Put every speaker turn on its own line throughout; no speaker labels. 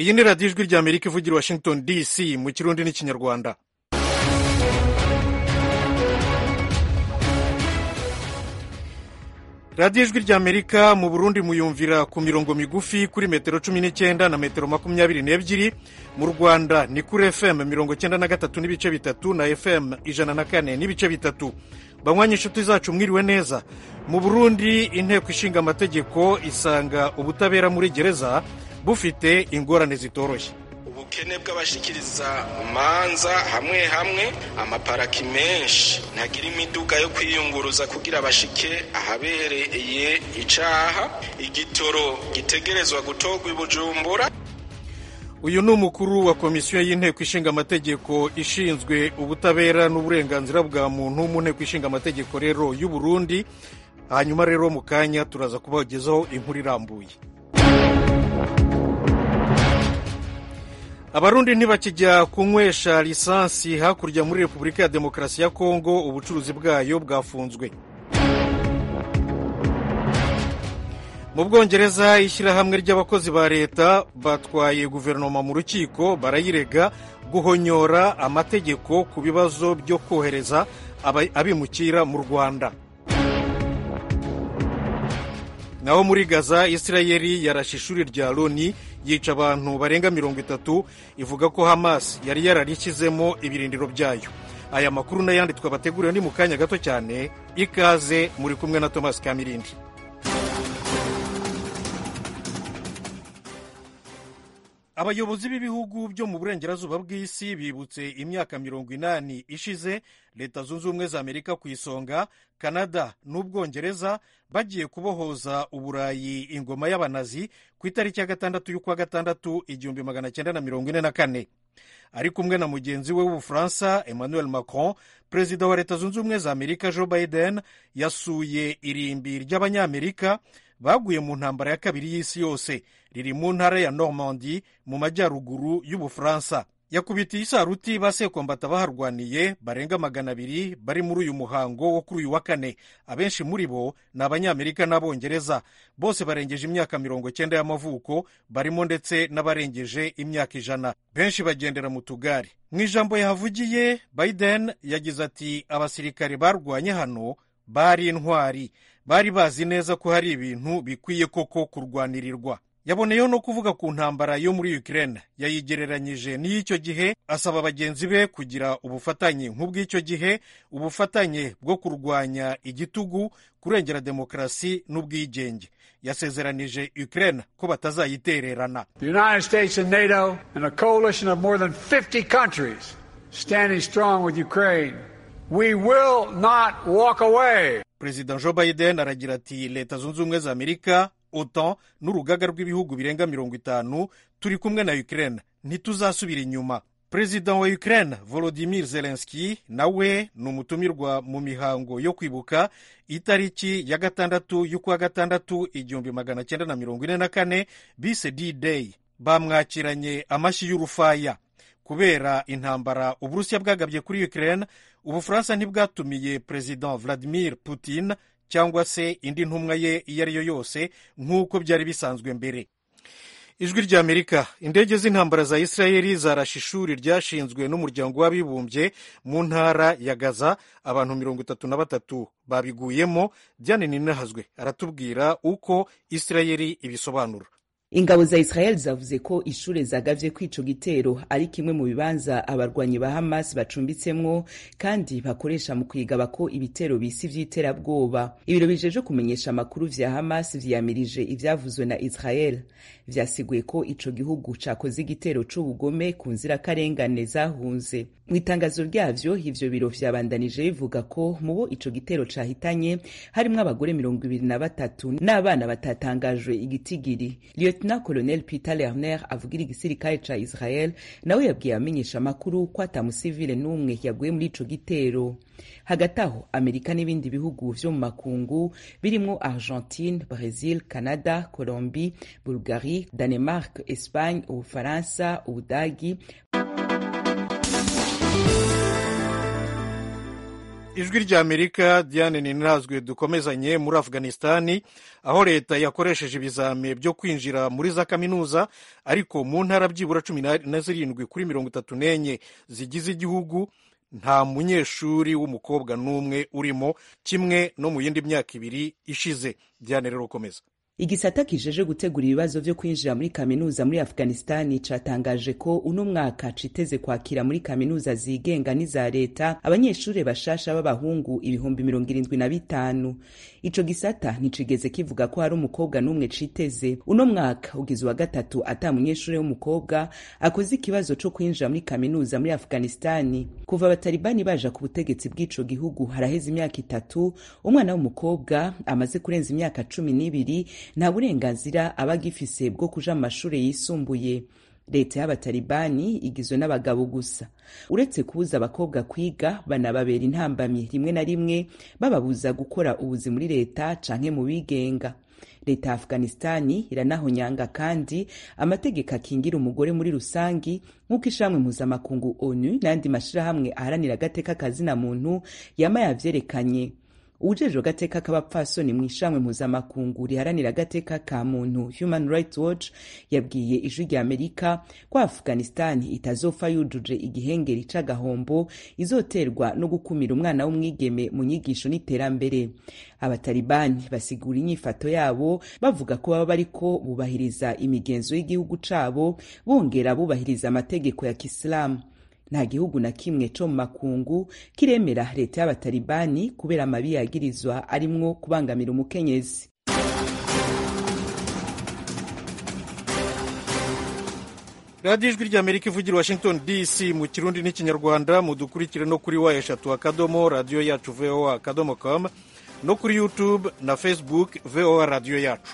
iyi ni radiyo ijwi ry'amerika ivugira washington dc mu kirundi n'ikinyarwanda radiyo ijwi ry'amerika mu burundi muyumvira ku mirongo migufi kuri metero cumi n'icyenda na metero makumyabiri n'ebyiri mu rwanda ni kuri fm mirongo cyenda na gatatu n'ibice bitatu na fm ijana na kane n'ibice bitatu banywanyi inshuti zacu mwiriwe neza mu burundi inteko ishinga amategeko isanga ubutabera muri gereza bufite ingorane zitoroshye
ubukene bw'abashikiriza manza hamwe hamwe amaparaki menshi ntagira imiduga yo kwiyunguruza kugira bashike ahabereye icaha igitoro gitegerezwa gutorwa i bujumbura
uyu ni umukuru wa komisiyo y'inteko ishinga amategeko ishinzwe ubutabera n'uburenganzira bwa muntu mu nteko ishinga amategeko rero y'u Burundi hanyuma rero mu kanya turaza kubagezaho inkuru irambuye abarundi ntibakijya kunywesha lisansi hakurya muri repubulika ya demokarasi ya kongo ubucuruzi bwayo bwafunzwe mu bwongereza ishyirahamwe ry'abakozi ba leta batwaye guverinoma mu rukiko barayirega guhonyora amategeko ku bibazo byo kohereza abimukira mu rwanda naho muri gaza isirayeli yarashe ishuri rya loni yica abantu barenga mirongo itatu ivuga ko hamas yari yararishyizemo ibirindiro byayo aya makuru n'ayandi twabateguriwe ni mu kanya gato cyane ikaze muri kumwe na thomas kamirindi abayobozi b'ibihugu byo mu burengerazuba bw'isi bibutse imyaka mirongo inani ishize leta zunze ubumwe za amerika ku isonga kanada n'ubwongereza bagiye kubohoza uburayi ingoma y'abanazi ku itariki ya gatandatu y'ukwa gatandatu igihumbi magana cyenda na mirongo ine na kane ari kumwe na mugenzi we w'ubufaransa emmanuel macron perezida wa leta zunze ubumwe za amerika joe biden yasuye irimbi ry'abanyamerika baguye mu ntambara ya kabiri y'isi yose riri mu ntara ya normandi mu majyaruguru y'ubufaransa yakubitiye isaruti ba sekombata baharwaniye barenga magana abiri bari muri uyu muhango wo kuri uyu wa kane abenshi muri bo ni abanyamerika n'abongereza bose barengeje imyaka mirongo cyenda y'amavuko barimo ndetse n'abarengeje imyaka ijana benshi bagendera mu tugari mu ijambo yahavugiye biden yagize ati abasirikare barwanye hano bari intwari bari bazi neza ko hari ibintu bikwiye koko kurwanirirwa yaboneyeho no kuvuga ku ntambara yo muri Ukraine yayigereranyije n'iy'icyo gihe asaba bagenzi be kugira ubufatanye nk'ubw'icyo gihe ubufatanye bwo kurwanya igitugu kurengera demokarasi n'ubwigenge yasezeranije Ukraine ko batazayitererana
The United States and NATO and a coalition of more than 50 countries standing strong with Ukraine we will not walk away
perezida joe biden aragira ati leta zunze ubumwe za amerika otan n'urugaga rw'ibihugu birenga mirongo itanu turi kumwe na ukraine ntituzasubira inyuma perezida wa ukraine volodimir zelenski nawe ni umutumirwa mu mihango yo kwibuka itariki ya gatandatu y'ukwa gatandatu igihumbi magana cyenda na mirongo ine na kane bise d-day bamwakiranye amashyi y'urufaya kubera intambara uburusiya bwagabye kuri ukraine ubufaransa ntibwatumiye perezida vladimir putin cyangwa se indi ntumwa ye iyo ari yo yose nk'uko byari bisanzwe mbere ijwi ry'amerika indege z'intambara za isirayeli zarashe ishuri ryashinzwe n'umuryango w'abibumbye mu ntara ya gaza abantu mirongo itatu na batatu babiguyemo diane ninahazwe aratubwira uko isirayeli ibisobanura
ingabo za israel zavuze ko ishure zagavye ko ico gitero ari kimwe mu bibanza abarwanyi ba hamas bacumbitsemwo kandi bakoresha mu kwigaba ko ibitero bisi vy'iterabwoba ibiro bijeje kumenyesha amakuru vya hamas vyamirije ivyavuzwe na israel vyasiguye ko ico gihugu cakoze igitero c'ubugome ku nzirakarengane zahunze mu itangazo ryavyo ivyo biro vyabandanije bivuga ko mu bo ico gitero cahitanye harimwo abagore mirongo ibiri na batatu n'abana batatangajwe igitigiri lieutenant colonel peter lerner avugira igisirikare ca israel nawe yabwiye abamenyesha amakuru ko atamusivile n'umwe yaguye muri ico gitero hagati aho amerika n'ibindi bihugu vyo mu makungu birimwo argentine brazil canada colombie bulgarie danemark espagne ubufaransa ubudagi
ijwi ry'amerika diane ninazwe dukomezanye muri afghanistani aho leta yakoresheje ibizame byo kwinjira muri za kaminuza ariko mu ntara byibura cumi na zirindwi kuri mirongo itatu n'enye zigize igihugu nta munyeshuri w'umukobwa n'umwe urimo kimwe no mu yindi myaka ibiri ishize diane rero ukomeza
igisata kijeje gutegura ibibazo vyo kwinjira muri kaminuza muri afghanistani catangaje ko uno mwaka citeze kwakira muri kaminuza zigenga n'iza leta abanyeshuri bashasha b'abahungu ibihumbi mirongo irindwi na bitanu ico gisata nticigeze kivuga ko hari umukobwa n'umwe citeze uno mwaka ugize uwa gatatu ata munyeshuri w'umukobwa akoze ikibazo co kwinjira muri kaminuza muri afghanistani kuva abatalibani baja ku butegetsi bw'ico gihugu haraheze imyaka itatu umwana w'umukobwa amaze kurenza imyaka cumi n'ibiri nta burenganzira aba agifise bwo kuja mu mashuri yisumbuye leta y'abatalibani igizwe n'abagabo gusa uretse kubuza abakobwa kwiga banababera intambamyi rimwe na rimwe bababuza gukora ubuzi muri leta canke mu bigenga leta ya afghanistani iranahonyanga kandi amategeko akingira umugore muri rusangi nk'uko ishamwe mpuzamakungu onu n'ayandi mashirahamwe aharanira agateka kazina muntu yama yavyerekanye uwujejwe agateka k'abapfasoni mu ishamwe mpuzamakungu riharanira agateka ka muntu human rights watch yabwiye ijwi rya amerika ko afghanistani itazopfa yujuje igihengeri c'agahombo izoterwa no gukumira umwana w'umwigeme mu nyigisho n'iterambere abatalibani basigura inyifato yabo bavuga ko baba bariko bubahiriza imigenzo y'igihugu cabo bongera bubahiriza amategeko ya kisilamu nta gihugu na kimwe co mu makungu kiremera leta y'abatalibani kubera amabi yagirizwa arimwo kubangamira umukenyezi
radiyo ijwi ry'amerika ivugira washington dc mu kirundi n'ikinyarwanda mudukurikire no kuri wa eshatu akadomo radiyo yacu voa akadomo com no kuri youtube na facebook voa radiyo yacu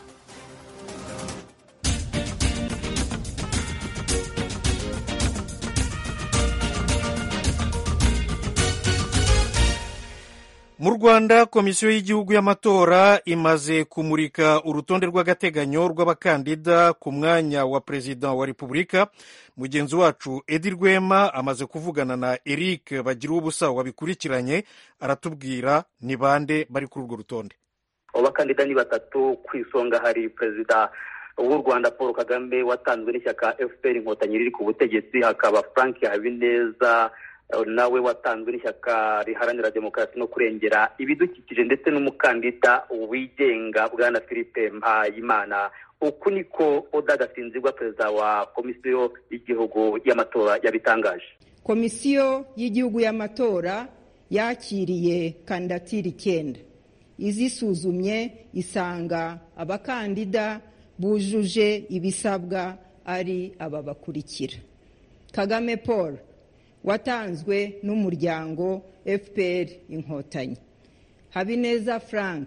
mu rwanda komisiyo y'igihugu y'amatora imaze kumurika urutonde rw'agateganyo rw'abakandida ku mwanya wa perezida wa repubulika mugenzi wacu edi rwema amaze kuvugana na eric bagira ubusa wabikurikiranye aratubwira ni bande bari kuri urwo rutonde
abakandida ni batatu ku isonga hari perezida w'u rwanda paul kagame watanzwe n'ishyaka fpr inkotanyi riri ku butegetsi hakaba frank habineza nawe watanzwe n'ishyaka riharanira demokarasi no kurengera ibidukikije ndetse n'umukandida wigenga bwana philippe mpayimana uku niko oda gasinzirwa perezida wa komisiyo y'igihugu y'amatora yabitangaje
komisiyo y'igihugu y'amatora yakiriye kandidatire icyenda izisuzumye isanga abakandida bujuje ibisabwa ari aba bakurikira kagame paul watanzwe n'umuryango fpr inkotanyi habineza frank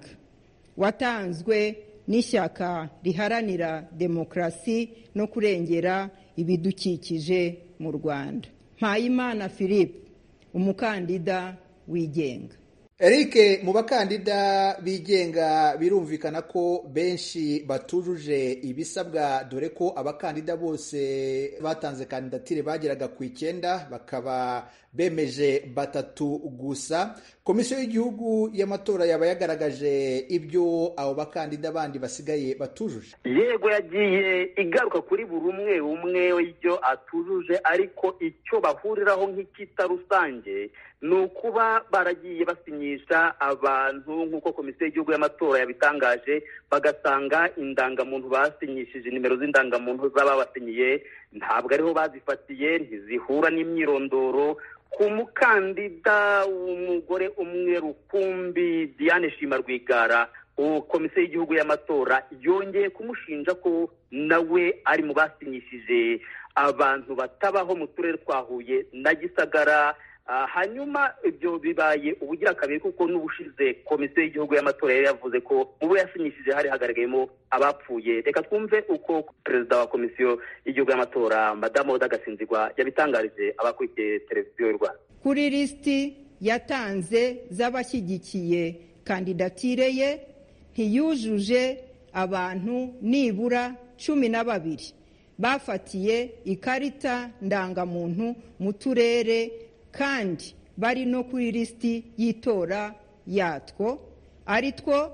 watanzwe n'ishyaka riharanira demokarasi no kurengera ibidukikije mu rwanda mpayimana philippe umukandida wigenga
Eric mu bakandida bigenga birumvikana ko benshi batujuje ibisabwa dore ko abakandida bose batanze kandidatire bageraga ku icyenda bakaba bemeje batatu gusa komisiyo y'igihugu y'amatora yaba yagaragaje ibyo abo bakandida bandi basigaye batujuje
yego yagiye igaruka kuri buri umwe umwe ibyo atujuje ariko icyo bahuriraho nk'icyita rusange ni ukuba baragiye basinyisha abantu nk'uko komisiyo y'igihugu y'amatora yabitangaje bagasanga indangamuntu basinyishije nimero z'indangamuntu z'ababasinyiye ntabwo ariho bazifatiye ntizihura n'imyirondoro ku mukandida w'umugore umwe rukumbi diane shima rwigara komisiyo y'igihugu y'amatora yongeye kumushinja ko nawe ari mu basinyishije abantu batabaho mu turere twa huye na gisagara hanyuma ibyo bibaye ubugira kabiri kuko n'ubushize komisiyo y'igihugu y'amatora yari yavuze ko mu bo yasinyishije hari hagaragayemo abapfuye reka twumve uko perezida wa komisiyo y'igihugu y'amatora madamu oda gasinzigwa yabitangarije abakurikiye televiziyo y'u rwanda
kuri lisiti yatanze z'abashyigikiye kandidatire ye ntiyujuje abantu nibura cumi na babiri bafatiye ikarita ndangamuntu mu turere kandi bari no kuri lisiti y'itora yatwo ari two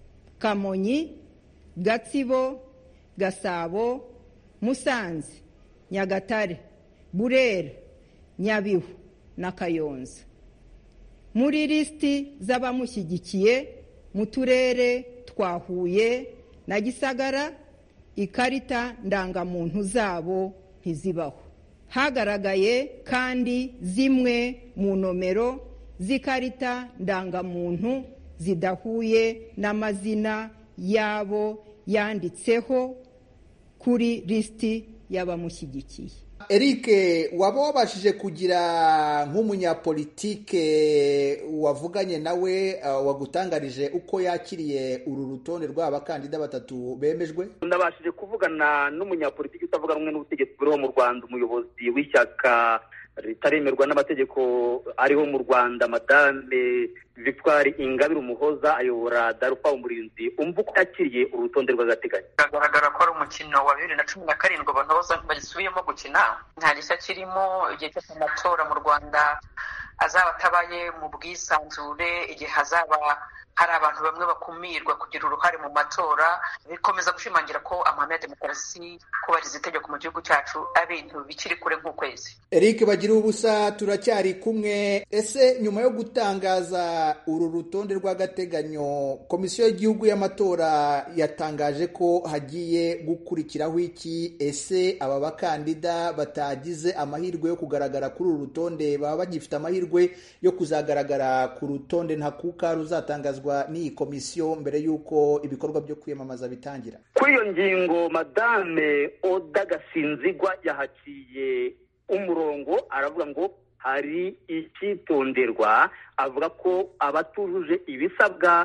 kamonyi gatsibo gasabo musanze nyagatare burera nyabihu na kayonza muri lisiti z'abamushyigikiye mu turere twa huye na gisagara ikarita ndangamuntu zabo ntizibaho hagaragaye kandi zimwe mu nomero z'ikarita ndangamuntu zidahuye n'amazina y'abo yanditseho kuri lisiti y'abamushyigikiye
eric waba wabashije kugira nk'umunyapolitike wavuganye nawe wagutangarije uko yakiriye uru rutonde rw'abakandida batatu bemejwe
ndabashije kuvugana n'umunyapolitiki utavuga rumwe n'ubutegetsi buriho mu rwanda umuyobozi w'ishyaka ritaremerwa n'amategeko ariho mu rwanda madame victoire ingabire umuhoza ayobora darufa umurinzi umva uko yakiriye urutonde rw'agateganyo
biragaragara ko ari umukino wa bibiri na cumi na karindwi abantu bose bagisubiyemo gukina nta gishya kirimo igihe cyose amatora mu rwanda azaba atabaye mu bwisanzure igihe hazaba hari abantu bamwe bakumirwa kugira uruhare mu matora bikomeza gushimangira ko amahame ya demokarasi kubahiriza itegeko mu gihugu cyacu ari ibintu bikiri kure nk'ukwezi
eric bagira ubusa turacyari kumwe ese nyuma yo gutangaza uru rutonde rw'agateganyo komisiyo y'igihugu y'amatora yatangaje ko hagiye gukurikiraho iki ese aba bakandida batagize amahirwe yo kugaragara kuri uru rutonde baba bagifite amahirwe yo kuzagaragara ku rutonde ntakuka ruzatangazwa n'iyi komisiyo mbere y'uko ibikorwa byo kwiyamamaza bitangira
kuri iyo ngingo madame oda gasinzigwa yahaciye umurongo aravuga ngo hari icyitonderwa avuga ko abatujuje ibisabwa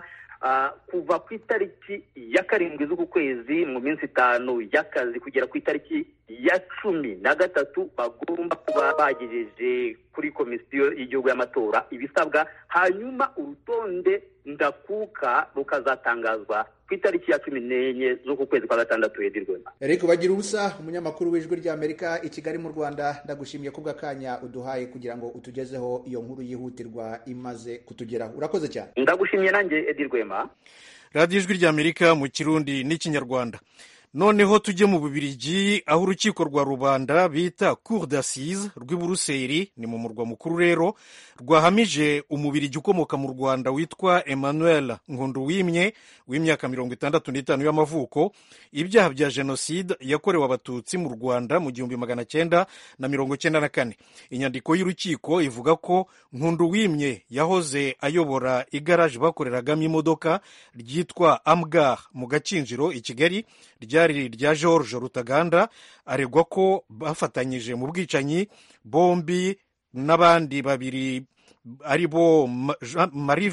kuva ku itariki ya karindwi z'uku kwezi mu minsi itanu y'akazi kugera ku itariki ya cumi na gatatu bagomba kuba bagejeje kuri komisiyo y'igihugu y'amatora ibisabwa hanyuma urutonde ndakuka rukazatangazwa ku itariki ya cumi n'enye z'uku kwezi kwa gatandatu yedirwema
eric bagira ubusa umunyamakuru w'ijwi ry'amerika i kigali mu rwanda ndagushimiye ku bw'akanya uduhaye kugira ngo utugezeho iyo nkuru yihutirwa imaze kutugeraho urakoze cyane
ndagushimiye nanjye edirwema
radiyo ijwi ry'amerika mu kirundi n'ikinyarwanda noneho tujye mu bubirigi aho urukiko rwa rubanda bita cour d'assise rw'i buruseli ni mu murwa mukuru rero rwahamije umubirigi ukomoka mu rwanda witwa emmanuel nkunduwimye w'imyaka mirongo itandatu n'itanu y'amavuko ibyaha bya jenoside yakorewe abatutsi mu rwanda mu gihumbi magana cyenda na mirongo cyenda na kane inyandiko y'urukiko ivuga ko nkunduwimye yahoze ayobora igaraje bakoreragamo imodoka ryitwa amgar mu gakinjiro i kigali ryari rya george rutaganda aregwa ko bafatanyije mu bwicanyi bombi n'abandi babiri ari bo jean marie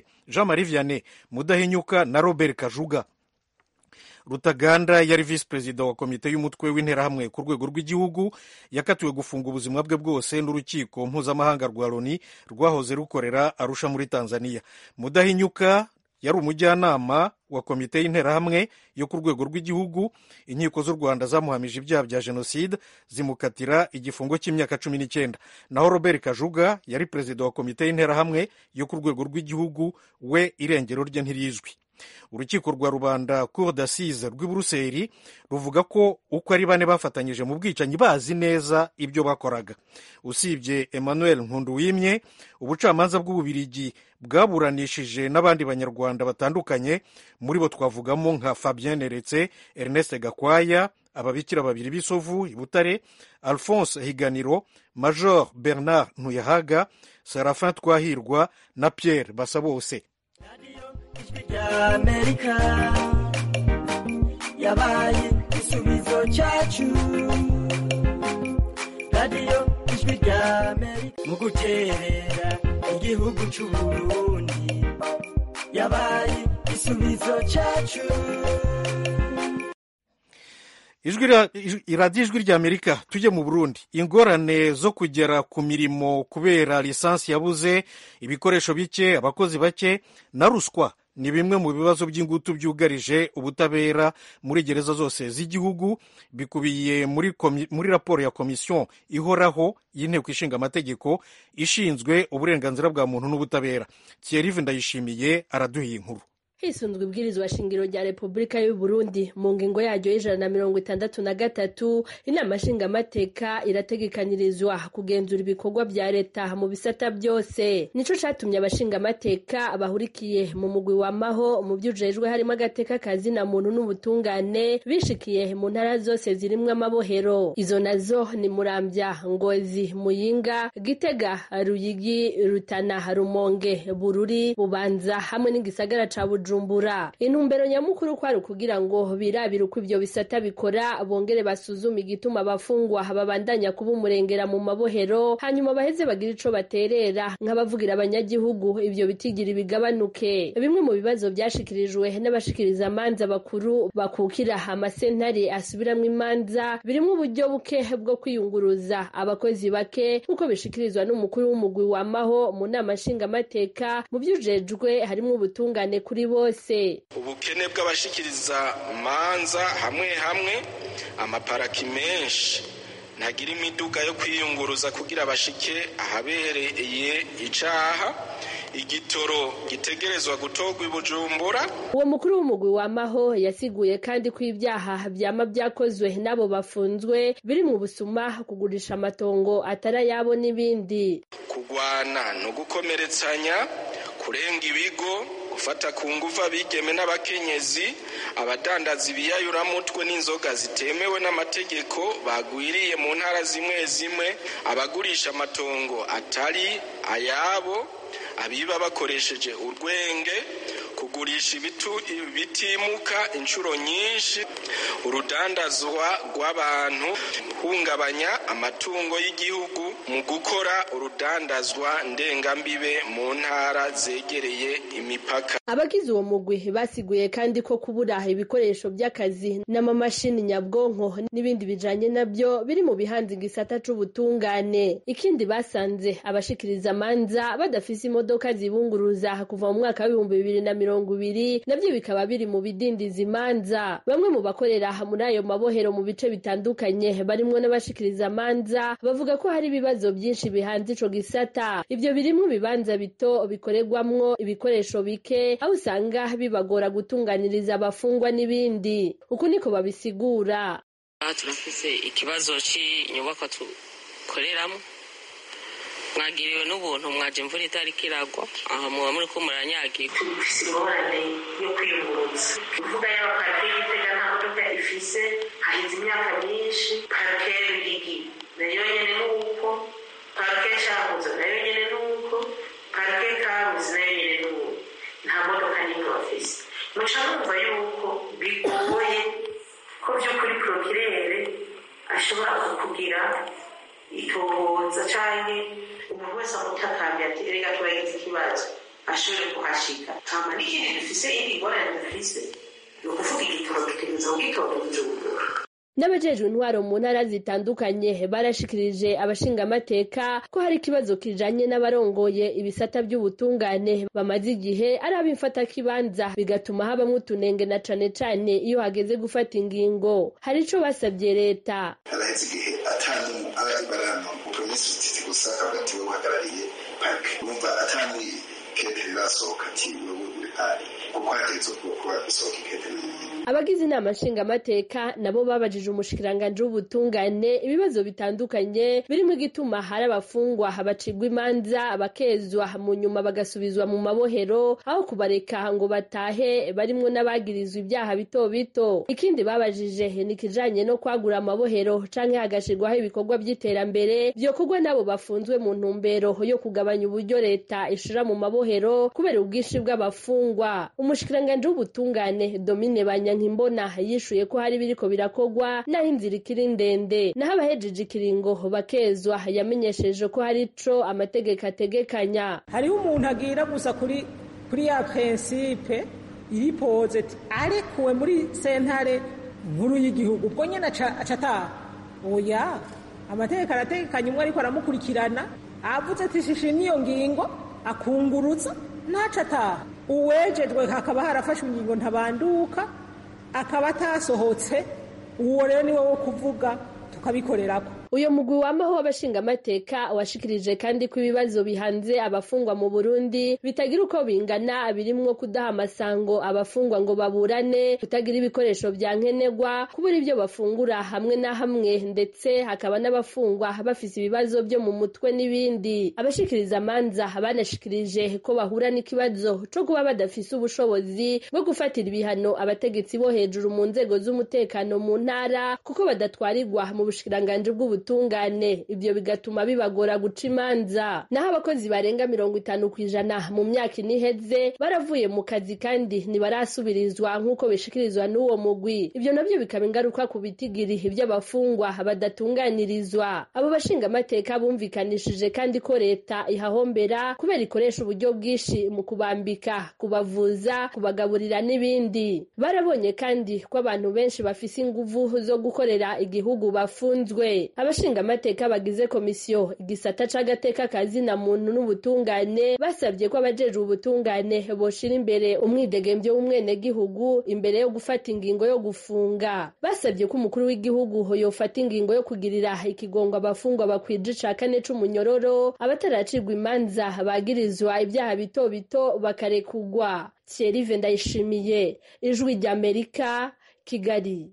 vianney mudahinyuka na robert kajuga rutaganda yari visi perezida wa komite y'umutwe w'interahamwe ku rwego rw'igihugu yakatiwe gufunga ubuzima bwe bwose n'urukiko mpuzamahanga rwa loni rwahoze rukorera arusha muri tanzania mudahinyuka yari umujyanama wa komite y'interahamwe yo ku rwego rw'igihugu inkiko z'u rwanda zamuhamije ibyaha bya jenoside zimukatira igifungo cy'imyaka cumi n'icyenda naho robert kajuga yari perezida wa komite y'interahamwe yo ku rwego rw'igihugu we irengero rye ntirizwi urukiko rwa rubanda cour d'assise rw'i buruseli ruvuga ko uko ari bane bafatanyije mu bwicanyi bazi neza ibyo bakoraga usibye emmanuel nkunduwimye ubucamanza bw'ububirigi bwaburanishije n'abandi banyarwanda batandukanye muri bo twavugamo nka fabien neretse ernest gakwaya ababikira babiri b'isovu i butare alphonse higaniro major bernard ntuyahaga serafin twahirwa na pierre basabose
ijwi ry'amerika yabaye igisubizo cyacu radiyo ijwi ry'amerika mu gukerera igihugu cy'uburundi yabaye igisubizo cyacu
iradiyo ijwi ry'amerika tujye mu burundi ingorane zo kugera ku mirimo kubera lisansi yabuze ibikoresho bike abakozi bake na ruswa ni bimwe mu bibazo by'ingutu byugarije ubutabera muri gereza zose z'igihugu bikubiye muri, muri raporo ya komisiyo ihoraho y'inteko ishinga amategeko ishinzwe uburenganzira bwa muntu n'ubutabera thierry ndayishimiye araduha inkuru
hisunzwe ibwirizwa shingiro rya repubulika y'u Burundi mu ngingo yaryo y'ijana na mirongo itandatu na gatatu inama nshingamateka irategekanyirizwa kugenzura ibikorwa bya leta mu bisata byose nico catumye abashingamateka bahurikiye mu mugwi wamaho mu vyujejwe harimo agateka kazina muntu n'ubutungane bishikiye mu ntara zose zirimwo amabohero izo nazo ni muramvya ngozi muyinga gitega ruyigi rutana rumonge bururi bubanza hamwe n'igisagara ca bujumbura bujumbura intumbero nyamukuru kwari ukugira ngo birabire uko ivyo bisata bikora bongere basuzume igituma abafungwa babandanya kuba umurengera mu mabohero hanyuma baheze bagira ico baterera nk'abavugira abanyagihugu ivyo bitigira bigabanuke bimwe mu bibazo vyashikirijwe n'abashikiriza amanza bakuru bakukira amasentare asubiramwo imanza birimwo uburyo buke bwo kwiyunguruza abakozi bake nk'uko bishikirizwa n'umukuru w'umugwi wamaho mu nama nshingamateka mu vyujejwe harimwo ubutungane kuri bo bose
ubukene bw'abashikiriza manza hamwe hamwe amaparaki menshi ntagira imiduga yo kwiyunguruza kugira bashike ahabereye icaha igitoro gitegerezwa gutorwa i bujumbura
uwo mukuru w'umugwi wamaho yasiguye kandi ko ibyaha vyama vyakozwe n'abo bafunzwe biri mu busuma kugurisha amatongo atari ayabo n'ibindi
kugwana no gukomeretsanya kurenga ibigo gufata ku nguvu abigeme n'abakenyezi abadandaza ibiyayuramutwe n'inzoga zitemewe n'amategeko bagwiriye mu ntara zimwe zimwe abagurisha amatongo atari ayabo abiba bakoresheje urwenge kugurisha ibitimuka inshuro nyinshi urudandazwa rw'abantu hungabanya amatungo y'igihugu mu gukora urudandazwa ndengambibe mu ntara zegereye imipaka
abagize uwo mugwi basiguye kandi ko kubura ibikoresho by'akazi n'amamashini nyabwonko n'ibindi bijanye nabyo biri mu bihanze igisata c'ubutungane ikindi basanze abashikiriza amanza badafise imodoka zibunguruza kuva mu mwaka w'ibihumbi bibiri na mirongo ibiri nabyo bikaba biri mu bidindiza imanza bamwe mu bakorera muri ayo mabohero mu bice bitandukanye barimwo n'abashikiriza amanza bavuga ko hari ibibazo byinshi bihanze ico gisata ivyo birimwo ibibanza bito bikorerwamwo ibikoresho bike aho usanga bibagora gutunganiriza abafungwa n'ibindi uku niko babisigura
aha turafise ikibazo c'inyubakwa dukoreramo mwagiriwe n'ubuntu mwaje imvura itariko iragwa aha muba muri ko muranyagirwa
dufise ingorane yo kwiyunguruza imvuga yaba parike y'itega nta modoka ifise hahize imyaka myinshi parike y'urugigi nayo nyene nuko parike cahoze nayo nyene nuko parike karuzi nayo nyene nuko nta modoka n'imwe bafise muca numva yuko bigoye ko vy'ukuri prokirere ashobora kukugira itohoza canke umuntu wese amutakambye ati erega turagize ikibazo ashobore kuhashika hama n'ikindi dufise iyindi ngorane dufise ni ukuvuga igitoro gitegereza kugitora bujumbura
n'abajejwe intwaro mu ntara zitandukanye barashikirije abashingamateka ko hari ikibazo kijanye n'abarongoye ibisata by'ubutungane bamaze igihe ari ab'imfatakibanza bigatuma habamwo utunenge na cane cane iyo hageze gufata ingingo hari ico basabye leta
haraheze igihe atandi barano upromisi gusa hagati we uhagarariye parike urumva atandi kete rirasohoka ati wewe uri pari kuko hageze kuba gusohoka ikete n'ibindi
abagize inama nshingamateka nabo babajije umushikiranganji w'ubutungane ibibazo bitandukanye birimo igituma hari abafungwa bacibwa imanza bakezwa mu nyuma bagasubizwa mu mabohero aho kubareka ngo batahe barimwo n'abagirizwa ibyaha bito bito ikindi babajije ni ikijanye no kwagura amabohero canke hagashirwaho ibikorwa by'iterambere vyokorwa n'abo bafunzwe mu ntumbero yo kugabanya uburyo leta ishira mu mabohero kubera ubwinshi bw'abafungwa umushikiranganji w'ubutungane domine banya nkimbona yishuye ko hari biriko birakogwa naho inzira ikiri ndende naho abahejeje ikiringo bakezwa yamenyesheje ko hari ico amategeko ategekanya
hariho umuntu agira gusa kuri kuri ya prinsipe iripoze ati arekuwe muri sentare nkuru y'igihugu ubwo nyene aca ataha oya amategeko arategekanya umwe ariko aramukurikirana avuze ati shishimye iyo ngingo akunguruza ntaca ataha uwejejwe hakaba harafashwe ingingo ntabanduka akaba atasohotse uwo rero niwe wo kuvuga tukabikorerako
uyu mugwi wamaho w'abashingamateka washikirije kandi ko ibibazo bihanze abafungwa mu burundi bitagira uko bingana birimwo kudaha amasango abafungwa ngo baburane kutagira ibikoresho vya nkenerwa kubura ibyo bafungura hamwe na hamwe ndetse hakaba n'abafungwa bafise ibibazo byo mu mutwe n'ibindi abashikiriza amanza banashikirije ko bahura n'ikibazo co kuba badafise ubushobozi bwo gufatira ibihano abategetsi bo hejuru mu nzego z'umutekano mu ntara kuko badatwarirwa mu bushikiranganji bw'ubutunzi ubutungane ibyo bigatuma bibagora guca imanza naho abakozi barenga mirongo itanu ku ijana mu myaka ine iheze baravuye mu kazi kandi ntibarasubirizwa nk'uko bishikirizwa n'uwo mugwi ibyo nabyo bikaba ingaruka ku bitigiri by'abafungwa badatunganirizwa abo bashingamateka bumvikanishije kandi ko leta ihahombera kubera ikoresha uburyo bwinshi mu kubambika kubavuza kubagaburira n'ibindi barabonye kandi ko abantu benshi bafise inguvu zo gukorera igihugu bafunzwe abashingamateka bagize komisiyo igisata c'agateka kazina muntu n'ubutungane basabye ko abajejwe ubutungane boshira imbere umwidegemvyo w'umwenegihugu imbere yo gufata ingingo yo gufunga basabye ko umukuru w'igihugu yofata ingingo yo kugirira ikigongwa abafungwa bakwije ica kane c'umunyororo abataracirwa imanza bagirizwa ibyaha bito bito bakarekugwa thierry ndayishimiye ijwi ry'amerika kigali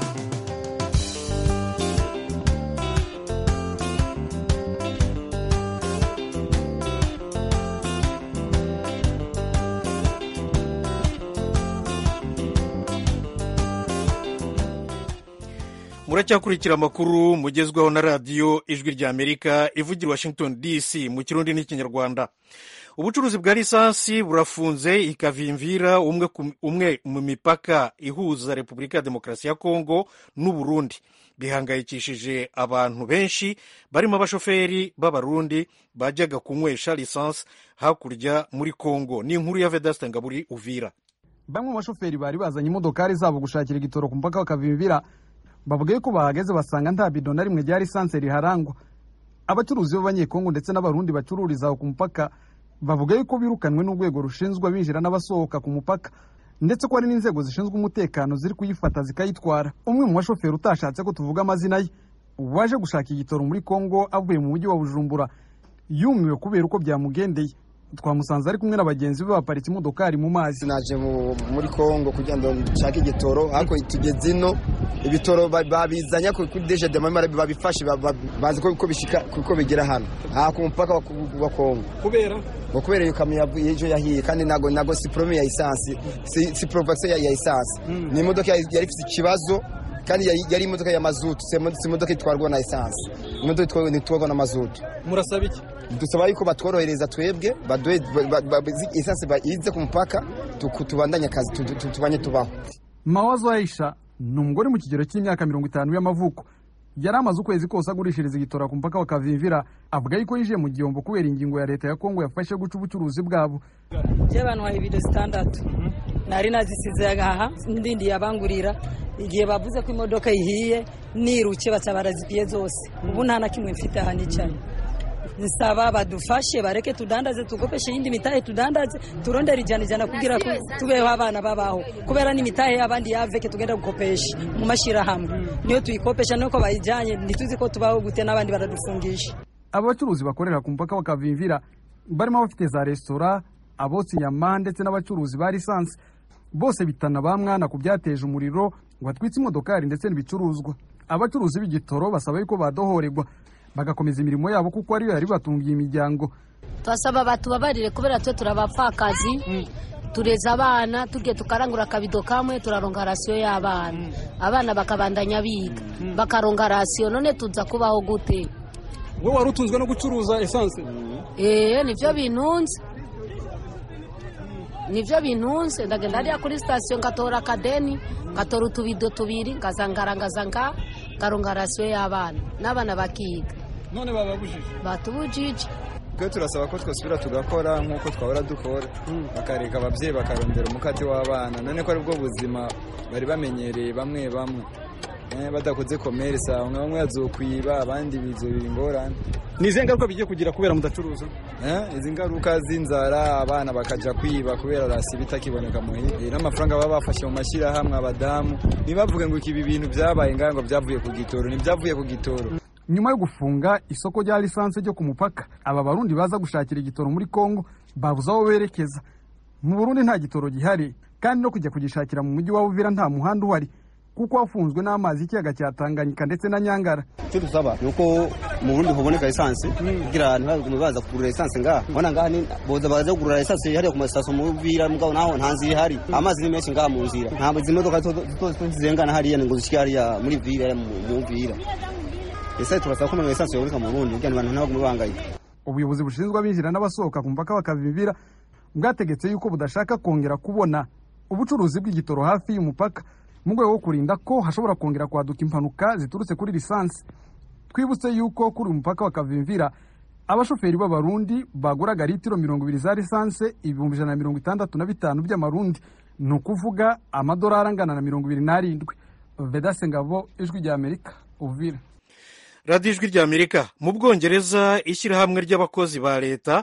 muracyakurikira amakuru mugezweho na radiyo ijwi rya amerika ivugira washington dc mu kirundi n'ikinyarwanda ubucuruzi bwa lisansi burafunze ikavimvira umwe, umwe mu mipaka ihuza repubulika ya demokarasi ya kongo n'uburundi bihangayikishije abantu benshi barimo abashoferi b'abarundi bajyaga kunywesha lisansi hakurya muri kongo ni inkuru ya vedaste ngaburi uvira
bamwe mu bashoferi bari bazanye imodokari zabo gushakira igitoro ku mupaka bakavimvira bavuga ko bahageze basanga nta bido na rimwe rya lisansi riharangwa abacuruzi b'abanyekongo ndetse n'abarundi bacururiza aho ku mupaka bavuga yuko birukanwe n'urwego rushinzwe abinjira n'abasohoka ku mupaka ndetse ko hari n'inzego zishinzwe umutekano ziri kuyifata zikayitwara umwe mu bashoferi utashatse ko tuvuga amazina ye waje gushaka igitoro muri kongo avuye mu mujyi wa bujumbura yumiwe kubera uko byamugendeye twamusanze ari kumwe na bagenzi be baparitse imodokari mu mazi
naje muri kongo kugira ngo nshake igitoro ariko tugeze ino ibitoro babizanye kuri deje de mamara babifashe bazi ko bishika kuko bigera hano aha ku mupaka wa kongo
kubera
ngo kubera iyo kamyo yavuye ejo yahiye kandi nago nago si prome ya esansi si, si provaction ya, ya esansi mm. ni imodoka yari ifite ikibazo kandi yari imodoka ya mazutu si imodoka itwarwa na esansi imodoka itwarwa na mazutu
murasaba iki
dusaba yuko batworohereza twebwe baduhe esansi ize ku mupaka tubandanye akazi tubanye tubaho
mawazo aisha ni umugore mu kigero cy'imyaka mirongo itanu y'amavuko yari amaze ukwezi kose agurishiriza igitora ku mupaka wa kavimvira avuga yuko yinjiye mu gihombo kubera ingingo ya leta ya kongo yafashe guca ubucuruzi bwabo
by'abantu baha ibido zitandatu nari nazisize agaha ndindi yabangurira igihe bavuze ko imodoka ihiye niruke baca barazipiye zose ubu nta na kimwe mfite aha nicaye nsaba badufashe bareke tudandaze tugopeshe iyindi mitahe tudandaze turondere ijana ijana kugira tubeho abana babaho kubera n'imitahe y'abandi yaveke tugenda gukopesha mu mashyirahamwe niyo tuyikopesha nuko bayijyanye ntituzi ko tubaho gute n'abandi baradufungisha
aba bacuruzi bakorera ku mupaka bakavimvira barimo abafite za resitora abotsa inyama ndetse n'abacuruzi ba lisansi bose bitana ba mwana ku byateje umuriro ngo hatwitse imodokari ndetse n'ibicuruzwa abacuruzi b'igitoro basaba yuko badohorerwa bagakomeza imirimo yabo kuko ariyo yari batungiye imiryango
turasaba batubabarire kubera twe turabapfakazi tureza abana tugiye tukarangura akabido kamwe turaronga rasiyo y'abana abana bakabandanya biga bakaronga rasiyo none tuza kubaho gute
wowe wari utunzwe no gucuruza esanse
eee nibyo bintunze nibyo bintunze ndagenda hariya kuri sitasiyo ngatora akadeni ngatora utubido tubiri ngazangarangaza nga ngaronga rasiyo y'abana n'abana bakiga
none bababujije
batubujije
twe turasaba ko twasubira tugakora nk'uko twahora dukora bakareka ababyeyi bakarondera umukate w'abana none ko aribwo buzima bari bamenyereye bamwe bamwe badakoze komerisi aho nka bamwe bazokwiba abandi bizobira ingorane
ni izihe ngaruka bigiye kugira kubera mudacuruza
izi ngaruka z'inzara abana bakaja kwiba kubera rasi bitakiboneka muhira n'amafaranga baba bafashe mu mashyirahamwe abadamu ntibavuge ngo ibi bintu byabaye ngaho ngo byavuye ku gitoro ntibyavuye ku gitoro
nyuma yo gufunga isoko rya lisansi ryo ku mupaka aba barundi baza gushakira igitoro muri kongo babuze aho berekeza mu burundi nta gitoro gihari kandi no kujya kugishakira mu mujyi wa uvira nta muhanda uhari kuko wafunzwe n'amazi y'ikiyaga cya tanganyika ndetse na nyangara
icyo dusaba ni uko mu burundi huboneka lisansi kugira ntibagume baza kugurira lisansi ngaha ubona ngaha ni boza baza kugurira lisansi hariya ku masitasiyo mu uvira mugabo naho nta nzira ihari amazi ni menshi ngaha mu nzira ntabwo izi modoka zirengana hariya ngo zishyike hariya muri vira mu uvira ese turasaba ko lisansi yaboneka mu burundi kugira ngo abantu ntibagume bahangayika
ubuyobozi bushinzwe abinjira n'abasohoka ku mupaka bakavimvira bwategetse yuko budashaka kongera kubona ubucuruzi bw'igitoro hafi y'umupaka mu rwego rwo kurinda ko hashobora kongera kwaduka impanuka ziturutse kuri lisansi twibutse yuko kuri uyu mupaka bakavimvira abashoferi b'abarundi baguraga litiro mirongo ibiri za lisansi ibihumbi ijana na mirongo itandatu na bitanu by'amarundi ni ukuvuga amadolari angana na mirongo ibiri n'arindwi vedase ngabo ijwi rya amerika uvira
radiyo ijwi rya amerika mu bwongereza ishyirahamwe ry'abakozi ba leta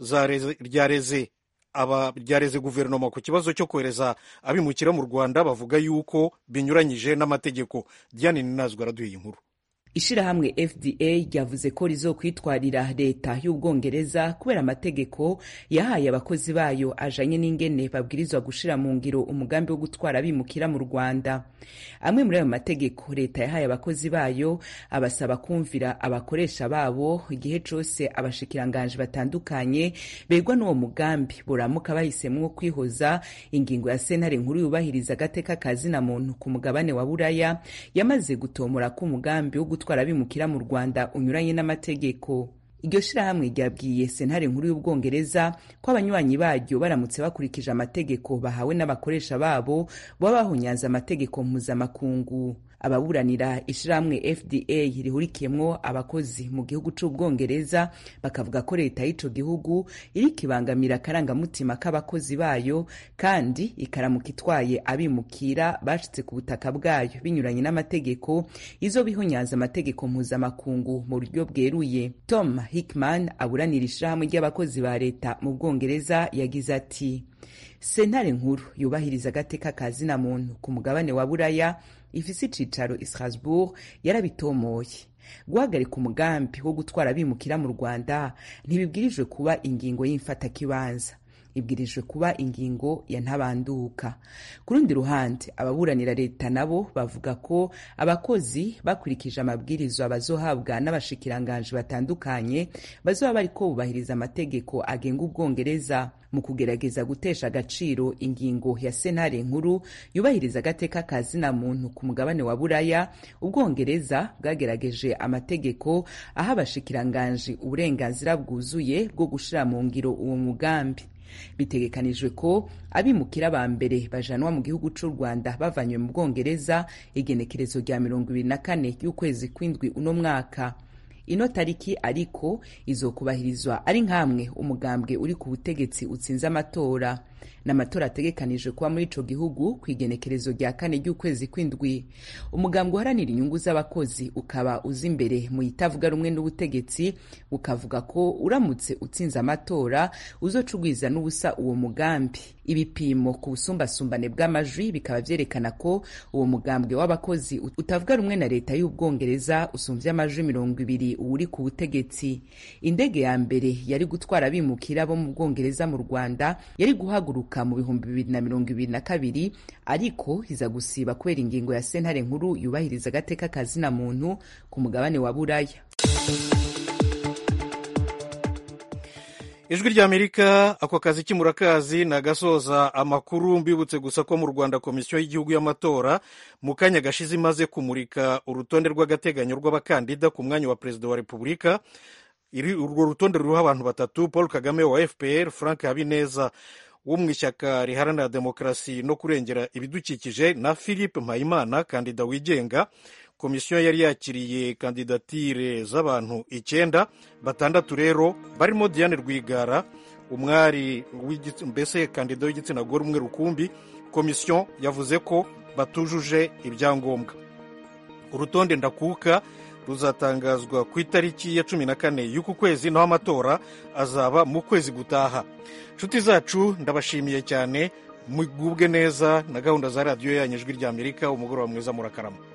ryareze ryareze guverinoma ku kibazo cyo kohereza abimukira mu rwanda bavuga yuko binyuranyije n'amategeko diane ninazwa araduye inkuru
ishirahamwe fda ryavuze ko rizokwitwarira leta y'ubwongereza kubera amategeko yahaye abakozi bayo ajanye n'ingene babwirizwa gushira mu ngiro umugambi wo gutwara abimukira mu rwanda amwe muri ayo mategeko leta yahaye abakozi bayo abasaba kumvira abakoresha babo igihe cose abashikiranganji batandukanye begwa n'uwo mugambi boramuka bahisemwo kwihoza ingingo ya sentare nkuru yubahiriza agateka kazina muntu ku mugabane wa buraya yamaze gutomora ko umugambi wo gutwara abimukira mu rwanda unyuranye n'amategeko iryo shirahamwe ryabwiye sentare nkuru y'ubwongereza ko abanywanyi baryo baramutse bakurikije amategeko bahawe n'abakoresha babo baba bahunyanze amategeko mpuzamakungu ababuranira ishirahamwe fda rihurikiyemwo abakozi mu gihugu c'ubwongereza bakavuga ko leta y'ico gihugu iriko ibangamira akarangamutima k'abakozi bayo kandi ikaramuka itwaye abimukira bashitse ku butaka bwayo binyuranye n'amategeko izo bihunyanze amategeko mpuzamakungu mu buryo bweruye tom hickman aburanira ishirahamwe ry'abakozi ba leta mu bwongereza yagize ati sentare nkuru yubahiriza agateka kazina muntu ku mugabane wa buraya ifise icicaro i strasbourg yarabitomoye guhagarika umugambi wo gutwara abimukira mu rwanda ntibibwirijwe kuba ingingo y'imfatakibanza ibwirijwe kuba ingingo ya ntabanduka ku rundi ruhande ababuranira leta nabo bavuga ko abakozi bakurikije amabwirizwa bazohabwa n'abashikiranganji batandukanye bazoba bariko bubahiriza amategeko agenga ubwongereza mu kugerageza gutesha agaciro ingingo ya sentare nkuru yubahiriza agateka ka zina muntu ku mugabane wa buraya ubwongereza bwagerageje amategeko aha abashikiranganji uburenganzira bwuzuye bwo gushira mu ngiro uwo mugambi bitegekanijwe ko abimukira ba mbere bajanwa mu gihugu c'u rwanda bavanywe mu bwongereza igenekerezo rya mirongo ibiri na kane y'ukwezi kw'indwi uno mwaka ino tariki ariko izokubahirizwa ari nk'amwe umugambwe uri ku butegetsi utsinze amatora n'amatora ategekanijwe kuba muri ico gihugu ku igenekerezo rya kane ry'ukwezi kw'indwi umugambwe uharanira inyungu z'abakozi ukaba uza imbere mu itavuga rumwe n'ubutegetsi ukavuga ko uramutse utsinze amatora uzoca ugwiza n'ubusa uwo mugambi ibipimo ku busumbasumbane bw'amajwi bikaba vyerekana ko uwo mugambwe w'abakozi utavuga rumwe na leta y'ubwongereza usumvye amajwi mirongo ibiri uwuri ku butegetsi indege ya mbere yari gutwara abimukira bo mu bwongereza mu rwanda yari guhaguruka mu bihumbi bibiri na mirongo ibiri na kabiri ariko iza gusiba kubera ingingo ya sentare nkuru yubahiriza agateka kazina muntu ku mugabane wa buraya
ijwi ry'amerika ako kazi k'imurakazi ni agasoza amakuru mbibutse gusa ko mu rwanda komisiyo y'igihugu y'amatora mu kanya gashize imaze kumurika urutonde rw'agateganyo rw'abakandida ku mwanya wa perezida wa repubulika urwo rutonde ruriho abantu batatu paul kagame wa fpr frank habineza wo mu ishyaka riharanira demokarasi no kurengera ibidukikije na philippe mpayimana kandida wigenga komisiyo yari yakiriye kandidatire z'abantu icyenda batandatu rero barimo diane rwigara umwari mbese kandida w'igitsina gore umwe rukumbi komisiyo yavuze ko batujuje ibyangombwa urutonde ndakuka ruzatangazwa ku itariki ya cumi na kane y'uku kwezi naho amatora azaba mu kwezi gutaha inshuti zacu ndabashimiye cyane mugubwe neza na gahunda za radiyo yanyu ijwi ry'amerika umugoroba mwiza murakarama